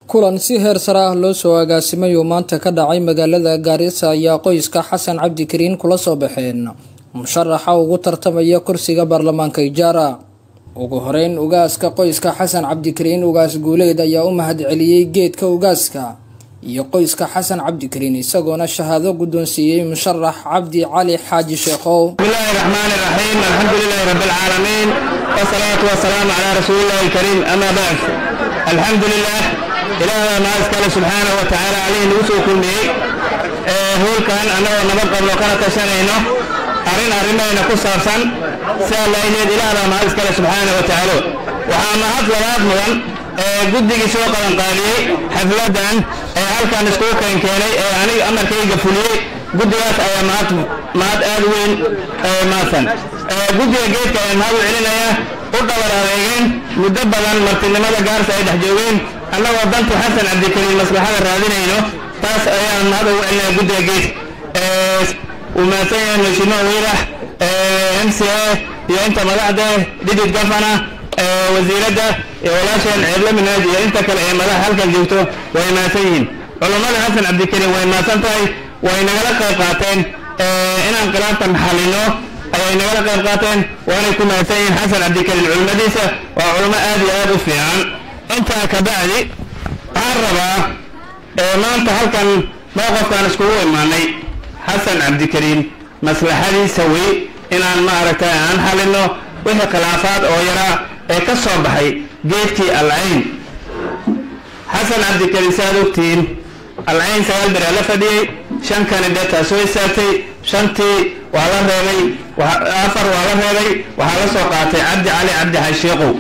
kulan si heer sare ah loo soo agaasimay oo maanta ka dhacay magaalada gaarisa ayaa qoyska xasan cabdikariin kula soo baxeen musharaxa ugu tartamaya kursiga baarlamaanka ijaara ugu horeyn ugaaska qoyska xasan cabdikariin ugaas guuleed ayaa u mahad celiyey geedka ugaaska iyo qoyska xasan cabdikariin isagoona shahaado guddoonsiiyey musharax cabdi cali xaaji sheekhow bismillahi raxmaani raxiim alxamdulilaahi rabbi alcaalamiin wasalaatu wasalaamu calaa rasuulillahi alkariim amaa bacd alxamdulilah ilaaha mahad iskale subxaanahu wa tacaala calihii nagu soo kulmiyey hoolkan annagoo nabad qabno kana tashanayno arrin arrimayna ku saabsan sidaa laayneed ilaah baa mahad iskale subxaanahu wa tacaala waxaa mahad labaad mudan guddigii soo qabanqaabiyey xafladan ee halkan iskugu keenkeenay ee aniga amarkayga fuliyey guddigaas ayaa mahad mahad aad u weyn maadsan guddiga geedka ayaa mahad u celinaya u dhabar adeegeen muddo badan martinimada gaarsa ay dhex joogeen annagoo danti xasan cabdikariin maslaxada raadinayno taas ayaan mahad ugu celinaya guddiga geedka uu mahadsan yahay mashimo wiirax m c a iyo inta madaxda digid gafana wasiiradda iyo walaasheen ceebla minaad iyo inta kale ee madaxa halkan joogto way mahadsan yihiin culummada xasan cabdikariin way mahadsan tahay way nagala qayb qaateen inaan khilaaftan xalino ayay nagala qayb qaateen waanay ku mahadsan yihiin xasan cabdikariin culimmadiisa waa culummo aad iyo aad u fiican intaa ka bacdi waxaan rabaa maanta halkan mowqofkaan iskugu imaanay xasan cabdikariin maslaxadiisa wey inaan maaragtay aan xalino wixii khilaafaad oo yaraa ee ka soo baxay geedkii alcayn xasan cabdikariin si aad ogtihiin alcayn sagaal beraa la fadhiyey shan kandideetaa soo istaagtay shantii waa la reebay afar waa la reebay waxaa la soo qaatay cabdi cali cabdi xashiiqow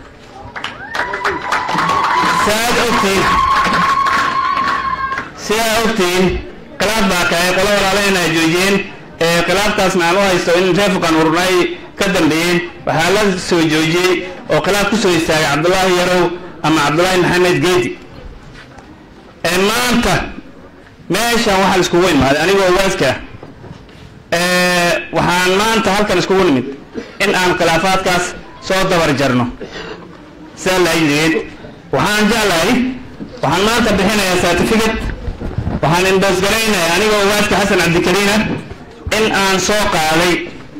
si aad ogtihiin si aad ogtihiin khilaaf baa kahay qolo walaala inay joojiyeen khilaaftaasna aan u haysto in reefkan urunay ka dambeeyeen waxaa la soo joojiyey oo khilaaf ku soo istaagay cabdullaahi yarow ama cabdullaahi maxamed geedi maanta meeshan waxaan iskugu imaaday anigoo waaska waxaan maanta halkan iskugu nimid in aan khilaafaadkaas soo dabar jarno sidaa laayidgeed waxaan jeclahay waxaan maanta bixinayaa certificate waxaan indoosgaraynaya anigoo waaska xasan cabdikariina in aan soo qaaday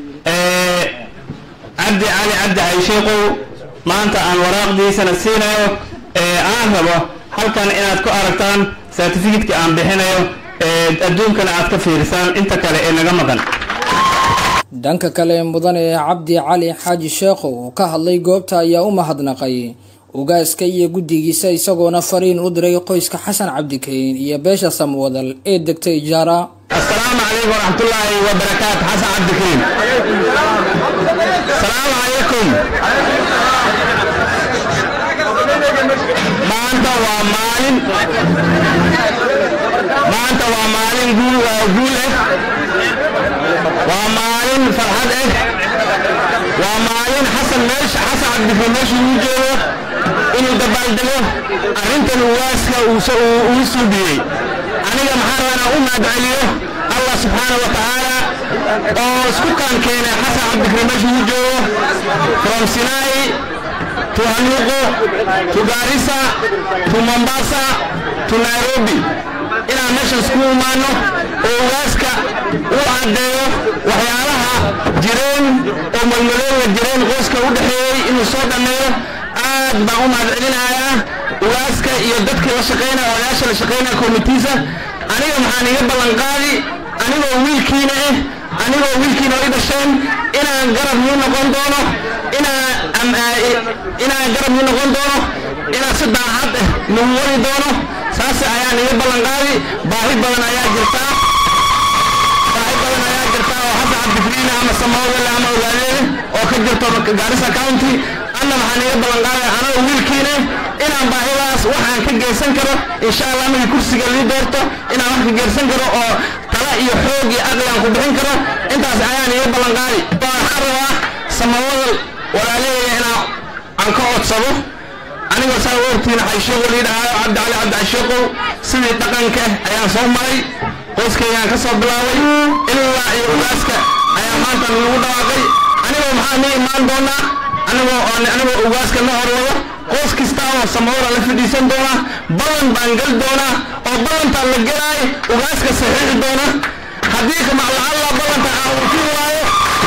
cabdi cali cabdi xaysheeqow maanta aan waraaqdiisana siinayo aan rabo halkan inaad ku aragtaan certificatka aan bixinayo adduunkana aad ka fiirisaan inta kale ee naga maqan dhanka kale mudane cabdi cali xaaji sheekhow oo ka hadlay goobta ayaa u mahadnaqay ugaaska iyo guddigiisa isagoona fariin u diray qoyska xasan cabdikariin iyo beesha samwadal ee degtay ijaara asalaamu calaykum waraxmatullaahi wabarakaatu xasan cabdikariin asalaamu calaykum maanta waa maalin maanta waa maalin guul guul eh waa maalin farxad eh waa maalin xasan meesha xasan cabdikariin meesha uu joogo inuu dabaaldego arrintan ugaaska uu suubiyey aniga maxaa rabaa inaan u mahad celiyo allah subxaana wa tacaala oo isku kaan keenay xasan cabdikariin meesha uu joogo from sinai to hanuuqo to gaarisa to mombasa to nairobi inaan meeshan isku imaano oo ugaaska uu caddeeyo waxyaalaha jireen oo malmalooga jireen qoyska u dhexeeyey inuu soo dhammeeyo aad baan u mahad celinayaa ugaaska iyo dadkii la shaqaynaya odayaasha la shaqaynaya komitiisa aniga maxaan iga ballanqaadi anigoo wiilkiina eh anigoo wiilkiina i dhasheen inaan garab nii noqon doono inaan garab nii noqon doono inaan si daacad eh nagu wadi doono saas ayaan iga ballanqaadi baahi badan ayaa jirtaa baahi badan ayaa jirtaa oo xasan cabdikariina ama samawdale ama ogaadeede oo ka jirto gaarisa county anna maxaan iga ballanqaadaya anagoo wiilkiina inaan baahidaas waxaan ka geysan karo insha allah markii kursiga lii doorto inaan wax ka geysan karo oo tala iyo xoog iyo aqli aan ku bixin karo intaas ayaan iga ballanqaadi waxaan rabaa samawadal walaalaheeya inaan aan ka codsado anigoo saa ogtiina xaysheeqo lii dhahaayo cabdi cali cabdi xaysheeqow sidii dhaqanka ayaan soo maray qoyskaygaan ka soo bilaabay ilaa iyo ugaaska ayaa maanta lagu dhawaaqay anigoo maxaa nii imaan doonaa anigoo anigoo ugaaska na horwado qoys kasta oo samawada la fadhiisan doona ballan baan gal doonaa oo ballantaan la gelaay ugaaska saxiixi doona haddii kamaclacalla ballanta aan uufin waayo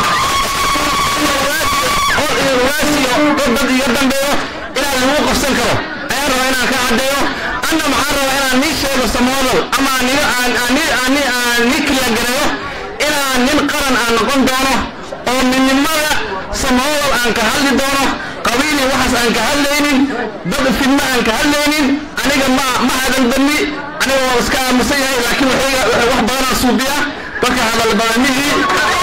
ugaasiyo dad iga dambeeyo inaan lagu qabsan karo ayaan rabaa inaan ka caddeeyo anna maxaan rabaa inaan nii sheego samawada ama aan nii kiliya gareeyo inaan nin qaran aan noqon doono oo midnimada samawal aan ka hadli doono qabiili waxaas aan ka hadlaynin dad fidma aan ka hadlaynin aniga ma ma hadan badni aniga waa iska aamusan yahay laakiin wax badanaa suubiya dadka hadal badanihii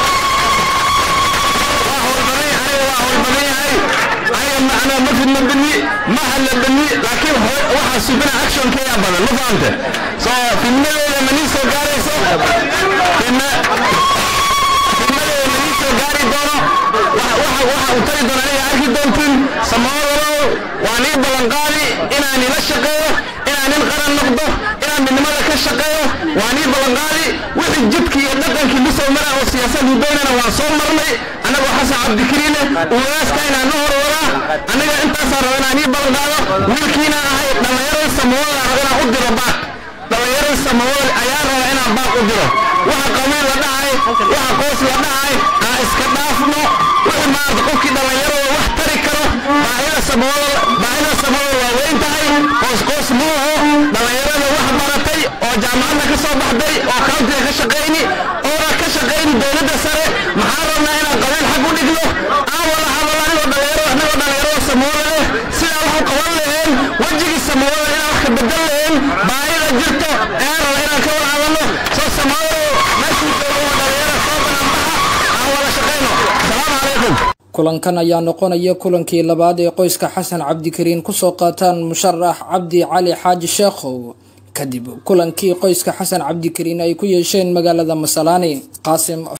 waa howlbadan aniga waa howlbadan yahay aniga macnaa ma fidma badni ma hadla badni laakiin waxaa subina actionkeeya badan ma fahamte so fidmadeeda ma nii soo gaarayso fidma fidmadeeda ma nii soo gaari doono waxa uu tari doona aniga arki doontiin samawalow waa nii ballanqaadi inaan ila shaqeeyo inaan nin qaran noqdo inaan midnimada ka shaqeeyo waa nii ballanqaadi wixii jidkii iyo dhaqankii lusoo mara oo siyaasad hudaynana waan soo marnay annagoo xasan cabdikariine ugaaska inaan na horwadaa aniga intaasaan raba inaan ii ballanqaado wiilkiina ahay dhallinyarada samawada raba inaan u diro baaq dhallinyarada samawada ayaa raba inaan baaq u diro waxa qabiil la dhahay waxa qoys la dhahay aan iska dhaafno wixii maarata qofkii dhallinyarada wax tari karo baahida samawada baahida samawada waa weyn tahay qoys qoys muuho dhallinyarada wax baratay oo jaamacadda ka soo baxday oo countiga ka shaqayni oona ka shaqayni dowladda sare maxaa rabnaa inaan qabiil xag u dhigno aan wada hadal anigoo dhallinyaro anigoo dhallinyarada samawada leh sidaa wax u qaban laheen wejigii samawada inaan wax ka bedel laheen baahida jirto ayaan raba inaan ka wada hadalno soo samawada meeshii joogo waa dhallinyaro soo bananbaxa aan wada shaqayno salaamu calaykum kulankan ayaa noqonaya kulankii labaad ee qoyska xasan cabdikariin kusoo qaataan musharax cabdi cali xaaji sheekhow kadib kulankii qoyska xasan cabdikariin ay ku yeesheen magaalada masalaani qaasim